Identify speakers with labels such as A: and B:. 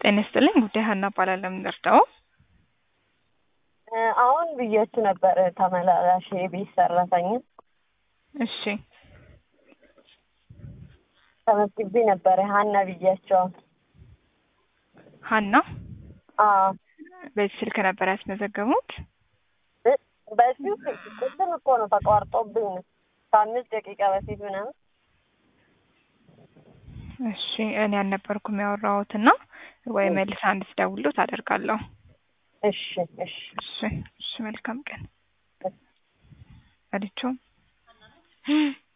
A: ጤና ይስጥልኝ። ጉዳይ ሀና እባላለሁ። የምንረዳው
B: አሁን ብያችሁ ነበር ተመላላሽ የቤት ሰራተኛ
A: እሺ፣
B: ተመዝግቤ ነበረ ሀና ብያቸው።
A: ሀና
B: አዎ
A: በዚህ ስልክ ነበር ያስመዘገቡት?
B: በዚሁ ቅድም እኮ ነው ተቋርጦብኝ ነው ከአምስት ደቂቃ በፊት ምናምን።
A: እሺ፣ እኔ አልነበርኩም ያወራሁት እና ወይ መልስ አንድ ስደውልሎት አደርጋለሁ።
B: እሺ እሺ
A: እሺ፣ እሺ፣ መልካም ቀን አለችው።